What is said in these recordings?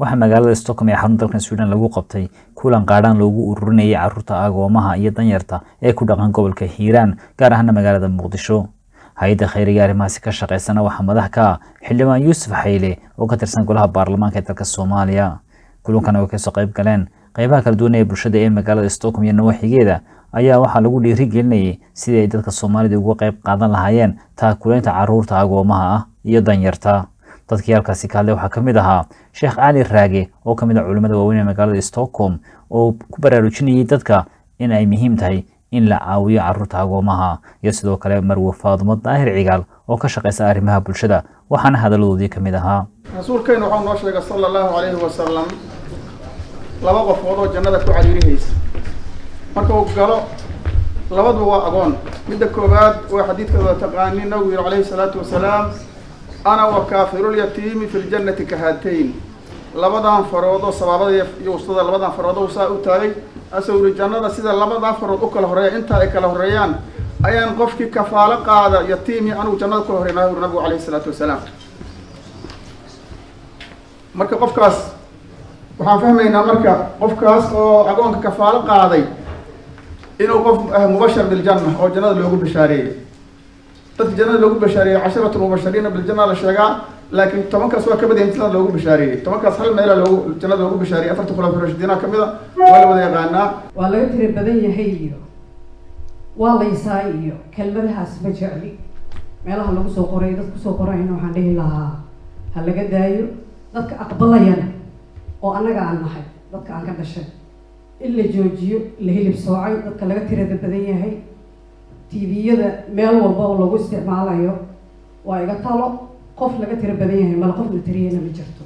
waxaa magaalada stockholm ee xarun dalkan sweden lagu qabtay kulan qaadhaan loogu ururinayay caruurta agoomaha iyo danyarta ee ku dhaqan gobolka hiiraan gaar ahaana magaalada muqdisho hay-adda khayriga arrimahaasi ka shaqeysana waxaa madax ka ah xildhibaan yuusuf xayle oo ka tirsan golaha baarlamaanka ee dalka soomaaliya kulankana way kasoo qayb galeen qeybaha kala duwan ee bulshada ee magaalada stockholm iyo nawaaxigeeda ayaa waxaa lagu dhiirigelinayay sidii ay dadka soomaalida uga qayb qaadan lahaayeen taakulaynta caruurta agoomaha ah iyo danyarta dadkii halkaasi ka hadlay waxaa ka mid ahaa sheekh cali raage oo ka mid ah culimmada waaweyn ee magaalada stockholm oo ku baraarujinayay dadka in ay muhiim tahay in la caawiyo caruurta agoomaha iyo sidoo kale marwe faadumo daahir cigaal oo ka shaqeysa arrimaha bulshada waxaana hadaladoodii ka mid ahaa rasuulkeenu waxau noo sheegay sala allahu calayhi wasalam laba qofood oo jannada ku cariirihaysa marka uu galo labaduba waa agoon midda koowaad waa xadiidka wada taqaani nabigu yihi calayhi salaatu wasalaam ana wa kaafirulyatiimi fi ljannati ka haatayn labadan faroodoo sabaabada iyo ustada labadan faroodoo saa u taagay asuu yihi jannada sida labadan farood u kala horreeya intaa ay kala horreeyaan ayaan qofkii kafaalo qaada yatiimi anigu jannada kula horreynaa yuri nabigu calayhi salaatu wasalaam marka qofkaas waxaan fahmaynaa marka qofkaas oo agoonka kafaalo qaaday inuu qof mubashar biljanna oo jannada loogu bashaareeyey dadka jannada loogu bashaareeyey casharatu mubashariina biljanna la sheegaa laakiin tobankaas waa ka badayan jannada loogu bashaareeyey tobankaas hal meela loogu jannada loogu bashaareyey afarta khulafa rashidiina kamid a waa la wada yaqaanaa waa laga tira badan yahay iyo waa laysaa iyo kelmadahaas ma jecli meelaha lagu soo qoray dad kusoo qorayna waxaan dhihi lahaa ha laga daayo dadka aqbalayana oo annaga aan nahay dadka aan ka dhashay in la joojiyo la hilib soocay dadka laga tirada badan yahay tviyada meel walba oo lagu isticmaalayo waa iga talo qof laga tiro badan yahay mala qof la tiriyana ma jirto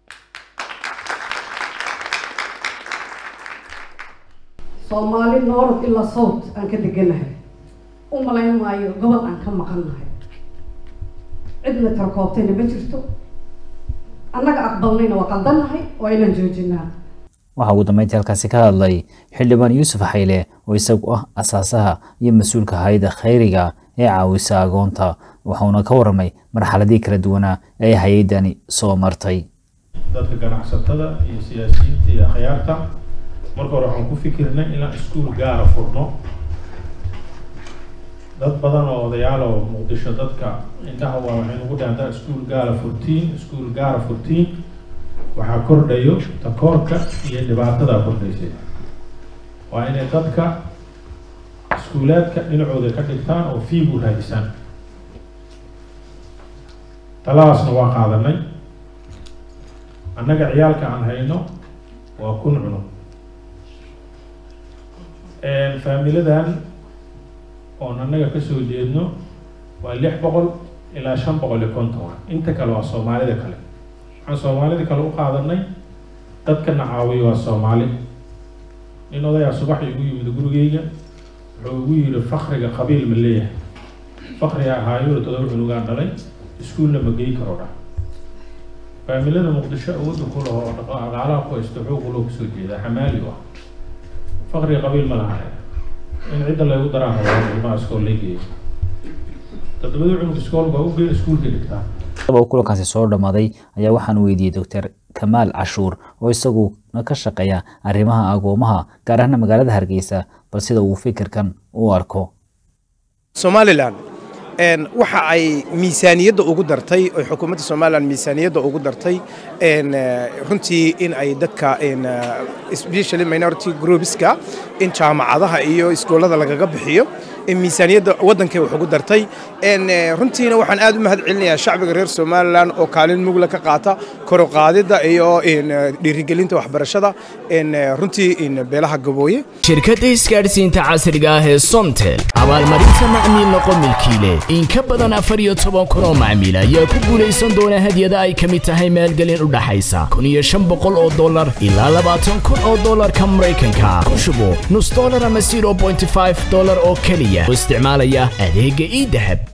soomaali noorod ilaa sawt aan ka deganahay u malayn maayo gobol aan ka maqannahay cidna tarkoobtayna ma jirto annaga aqbalnayna waa qaldannahay waa inaan joojinaa waxaa ugu dambeyntii halkaasi ka hadlay xildhibaan yuusuf xayle oo isagu ah asaasaha iyo mas-uulka hay-adda khayriga ee caawisa agoonta waxauna ka warramay marxaladii kala duwanaa ee hay-addani soo martay dadka ganacsatada iyo siyaasiyiinta iyo akhyaarta marka hore waxaan ku fikirnay inaan iskuul gaara furno dad badan oo odayaal oo muqdisho dadka indhaha waa waxay nagu dhaantaa iskuul gaara furtiin iskuul gaara furtiin waxaa kordhayo takoorka iyo dhibaatada kordhaysay waa inay dadka iskuulaadka dhinacooda ka dhigtaan oo fiigu raadisaan taladaasna waa qaadanay annaga ciyaalka aan hayno waa kun cunug faamiladan oon annaga kasoo jeedno waa lix boqol ilaa shan boqol iyo konton inta kale waa soomaalida kale waxaan soomaalida kale u qaadanay dadkana caawiyo waa soomaali nin odayaa subaxii igu yimid gurigeyga wuxuu igu yidhi fakriga qabiil ma leeyahay fakriga ahaayo todoba cunugaan dhalay iskuulna ma gey karo dha faamilada muqdisho awoodda ku laho dhaqaalaha ku haysto xoog loo kusoo jeedaa xamaali u ah fakriga qabiil ma laha in cidda laygu daraan rabaa ilmaha iskool lay geeyo toddobadii cunug iskool baa u geyn iskuulka dhigtaa uu kulankaasi soo dhammaaday ayaa waxaan weydiiyey doctor kamaal cashuur oo isaguna ka shaqeeya arrimaha agoomaha gaar ahaana magaalada hargeysa bal sida uu fikirkan u arko somalilan waxa ay miisaaniyadda ugu dartay oo xukuumadda somalilan miisaaniyadda ugu dartay runtii in ay dadka especially minority groupska in jaamacadaha iyo iskoolada lagaga bixiyo miisaaniyadda waddankay wax ugu dartay runtiina waxaan aad u mahad celinayaa shacbiga reer somalilan oo kaalin mugla ka qaata koroqaadidda iyo dhiirigelinta waxbarashada runtii beelaha gabooye shirkadda isgaadhsiinta casriga ah ee somtel abaalmarinta macmiil noqo milkiile in ka badan afar iyo toban kun oo macmiil ayaa ku guulaysan doona hadyada ay ka mid tahay maalgelin u dhaxaysa kun iyo shan boqol oo dollar ilaa labaatan kun oo dollarka maraykanka ku shubo nus dollar ama zero point five dollar oo keliya oo isticmaalaya adeegga ii dahab